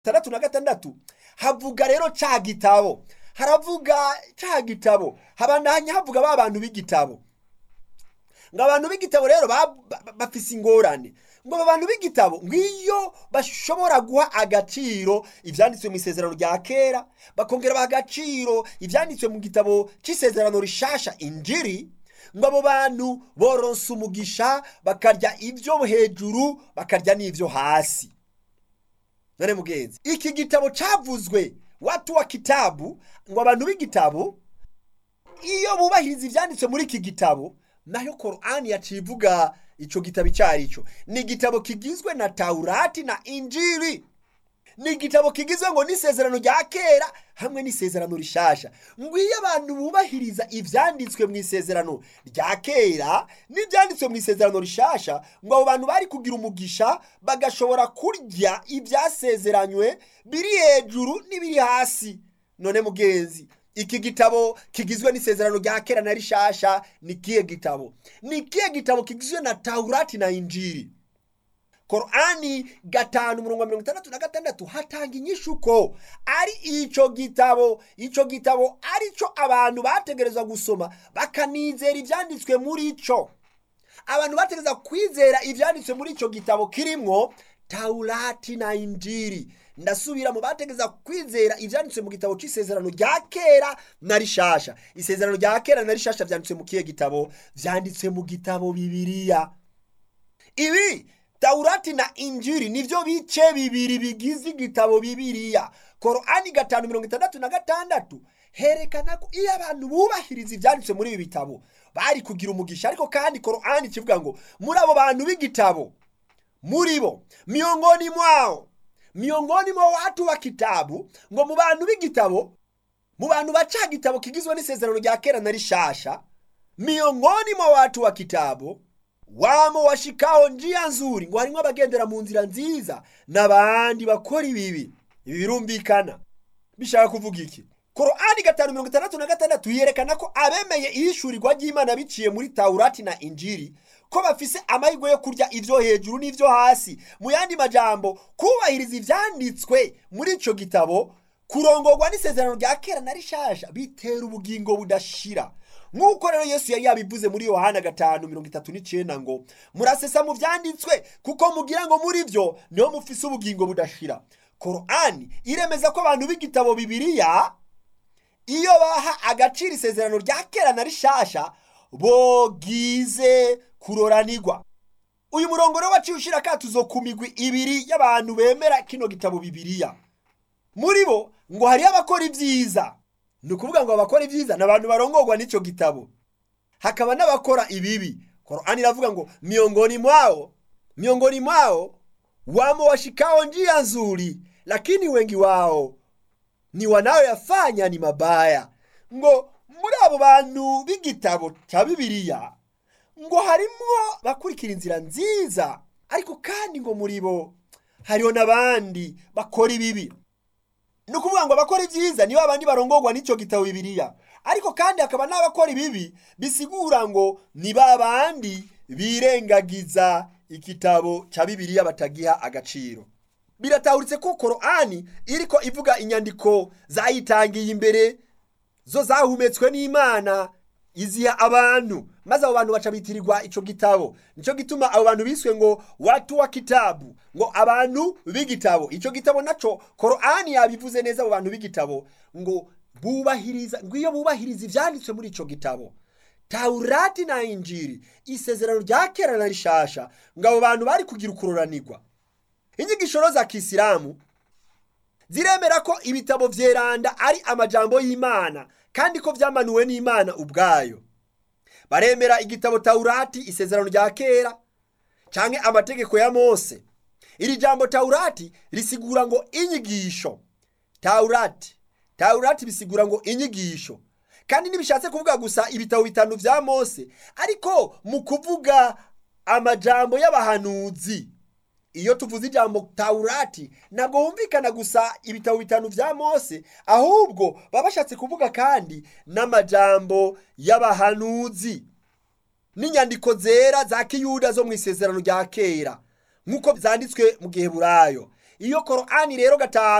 tandatu na gatandatu havuga rero ca gitabo haravuga ca gitabo habandanya havuga ba bantu b'igitabo ngo abantu b'igitabo rero ba- ba- bafise ingorane ngo aba bantu b'igitabo ngwiyo bashobora guha agaciro ivyanditswe mu isezerano rya kera bakongera baha agaciro ivyanditswe mu gitabo c'isezerano rishasha injiri ngo abo bantu boronse umugisha bakarya ivyo hejuru bakarya n'ivyo hasi none mugenzi iki gitabo cavuzwe watu wa kitabu ngo abantu b'igitabo iyo bubahiriza ivyanditswe muri iki gitabo nayo korani yaciye ivuga ico gitabo icyo ari cyo ni igitabo kigizwe na taurati na injiri ni igitabo kigizwe ngo n'isezerano rya kera hamwe n'isezerano rishasha ngo iyo abantu bubahiriza ivyanditswe mu isezerano rya kera n'ivyanditswe mu isezerano rishasha ngo abo bantu bari kugira umugisha bagashobora kurya ivyasezeranywe biri hejuru n'ibiri hasi none mugenzi iki gitabo kigizwe n'isezerano rya kera na rishasha ni kihe gitabo ni kihe gitabo kigizwe na taurati na injiri korani gatanu umurongo wa mirongo itandatu na gatandatu hatanga inyishu ko ari ico gitabo ico gitabo ari cyo abantu bategerezwa gusoma bakanizera ivyanditswe muri co abantu bategereza kwizera ivyanditswe muri ico gitabo kirimwo taurati na injiri ndasubira mu bategereza kwizera ivyanditswe mu gitabo c'isezerano rya kera na rishasha isezerano rya kera na rishasha vyanditswe mu kihe gitabo vyanditswe mu gitabo bibiliya ibi taurati na injiri nivyo bice bibiri bigize igitabo bibiliya korani gatanu mirongo itandatu na gatandatu herekana ko iyo abantu bubahiriza ivyanditswe muri ibi bitabo bari kugira umugisha ariko kandi korani kivuga ngo muri abo bantu b'igitabo muri bo miongoni mwao miongoni mwa watu wa kitabu ngo mu bantu b'igitabo mu bantu baca gitabo kigizwe n'isezerano rya kera na rishasha miongoni mwa watu wa kitabu wamo washikao njia nzuri ngo harimwo abagendera mu nzira nziza n'abandi bakora ibibi ibi birumvikana bishaka kuvuga iki korani gatanu mirongo itandatu na gatandatu yerekana ko abemeye ihishurirwa ry'imana biciye muri taurati na injiri ko bafise amahirwe yo kurya ivyo hejuru n'ivyo hasi mu yandi majambo kubahiriza ivyanditswe muri ico gitabo kurongorwa n'isezerano rya kera na rishasha bitera ubugingo budashira nk'uko rero yesu yari yabivuze muri yohana gatanu mirongo itatu n'icenda ngo murasesa mu vyanditswe kuko mugira ngo muri vyo niho mufise ubugingo budashira korani iremeza ko abantu b'igitabo bibiliya iyo baha agaciro isezerano rya kera na rishasha bogize kuroranirwa uyu murongo rero waciye ushira akatuzo ku migwi ibiri y'abantu bemera kino gitabo bibiliya muri bo ngo hariho abakora ibyiza ni ukuvuga ngo abakora ibyiza ni abantu barongorwa n'icyo gitabo hakaba n'abakora ibibi korani iravuga ngo miongoni mwao miongoni mwao wamo washikao njia nzuri lakini wengi wao ni wanayoyafanya ni mabaya ngo muri abo bantu b'igitabo cya bibiliya ngo harimwo bakurikira inzira nziza ariko kandi ngo muri bo hariho n'abandi bakora ibibi ni ukuvuga ngo abakora ibyiza nibo abandi barongorwa n'icyo gitabo bibiliya ariko kandi hakaba n'abakora ibibi bisigura ngo ni ba bandi birengagiza igitabo cya bibiliya batagiha agaciro biratahuritse ko korani iriko ivuga inyandiko zayitangiye imbere zo zahumetswe n'imana iziha abantu maze abo bantu baca bitirirwa ico gitabo nico gituma abo bantu biswe ngo watu wa kitabu ngo abantu b'igitabo ico gitabo naco korani yabivuze neza abo bantu b'igitabo ngo bubahiriza ngo iyo bubahiriza ivyanditswe muri ico gitabo taurati na injiri isezerano rya kera na rishasha ngo abo bantu bari kugira ukuroranirwa inyigisho za kisilamu ziremera ko ibitabo vyeranda ari amajambo y'imana kandi ko vyamanuwe n'imana ubwayo baremera igitabo taurati isezerano rya kera canke amategeko ya mose iri jambo taurati risigura ngo inyigisho taurati taurati bisigura ngo inyigisho kandi ntibishatse kuvuga gusa ibitabo bitanu vya mose ariko mu kuvuga amajambo y'abahanuzi iyo tuvuze ijambo taurati ntabwo humvikana gusa ibitabo bitanu vya mose ahubwo baba bashatse kuvuga kandi n'amajambo y'abahanuzi n'inyandiko zera za kiyuda zo mu isezerano rya kera nk'uko zanditswe mu gihe burayo iyo korani rero gatanu